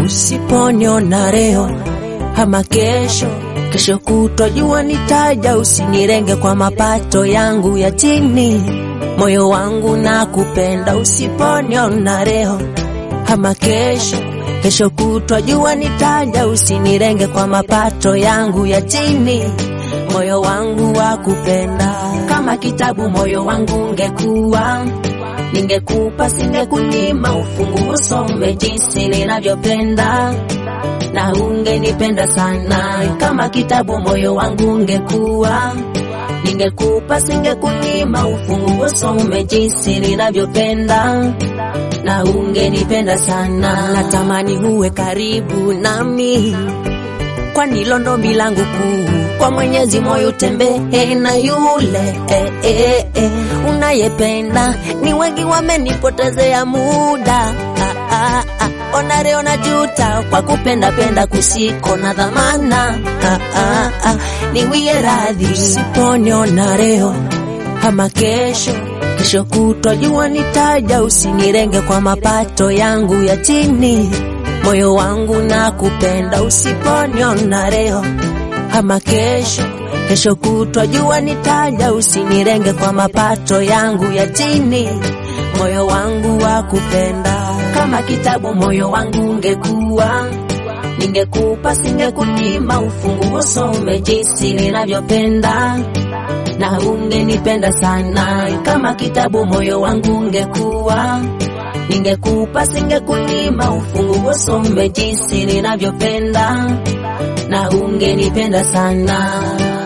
Usiponiona leo ama kesho, kesho kutwa jua nitaja, usinirenge kwa mapato yangu ya chini. Moyo wangu na kupenda, usiponiona leo ama kesho, kesho kutwa jua nitaja, usinirenge kwa mapato yangu ya chini. Moyo wangu wa kupenda kama kitabu, moyo wangu ungekuwa ningekupa singekunyima, ufunguo some jinsi ninavyopenda, na ungenipenda sana kama kitabu, moyo wangu ungekuwa ningekupa singekunyima, ufunguo some jinsi ninavyopenda, na ungenipenda sana. Natamani uwe karibu nami, kwani hilo ndo milango kuu kwa Mwenyezi moyo utembee na yule eh, eh, eh, unayependa. Ni wengi wamenipotezea muda ah, ah, ah. Ona leo najuta kwa kupenda penda kusiko na dhamana ah, ah, ah. Niwie radhi usiponiona leo ama kesho, kesho kutwa jua nitaja, usinirenge kwa mapato yangu ya chini. Moyo wangu na kupenda usiponiona leo ama kesho, kesho kutwa jua nitaja, usinirenge kwa mapato yangu ya chini. Moyo wangu wa kupenda kama kitabu, moyo wangu ungekuwa ningekupa, singekunyima, ufunguo some jinsi ninavyopenda, na ungenipenda sana kama kitabu, moyo wangu ungekuwa ningekupa, singekunyima, ufunguo some jinsi ninavyopenda na ungenipenda sana.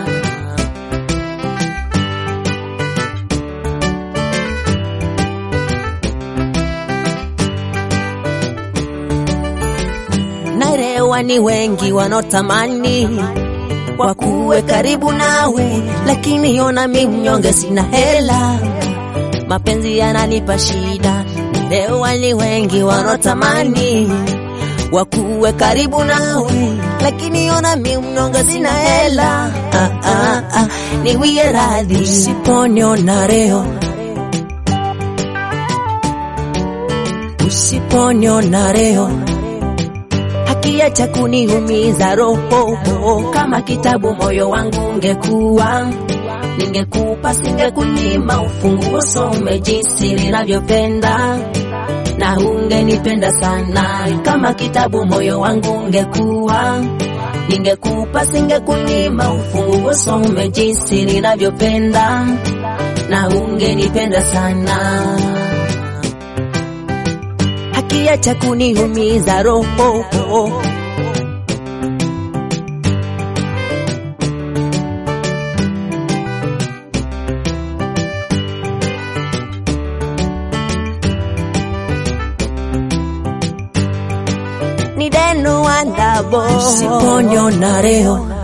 Naelewa ni wengi wanaotamani wakuwe karibu nawe, lakini ona mi mnyonge, sina hela, mapenzi yananipa shida. Naelewa ni wengi wanaotamani wakuwe karibu nawe, lakini ona mi mnyonge, sina hela. Ah, ah, ah, niwie radhi usiponiona leo, usiponiona leo hakiacha kuniumiza roho kama kitabu, moyo wangu ungekuwa ningekupa, singekunyima, ufunguo some jinsi ninavyopenda na ungenipenda sana kama kitabu, moyo wangu ungekuwa ningekupa, singekunyima, ufunguo some jinsi ninavyopenda na ungenipenda sana hakiacha kuniumiza roho ni deno wandabo usiponiona leo